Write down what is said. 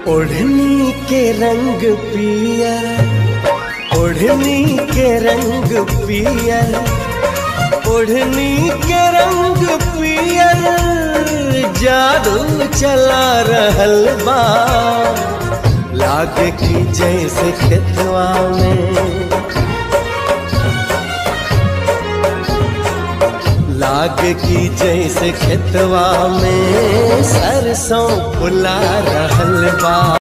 ओढ़नी के रंग पियर ओढ़नी के रंग पियर ओढ़नी के रंग पियर जादू चला रहल बा लागे की जैसे खेतवा में लाग की जैसे खेतवा में सरसों फुला रहल बा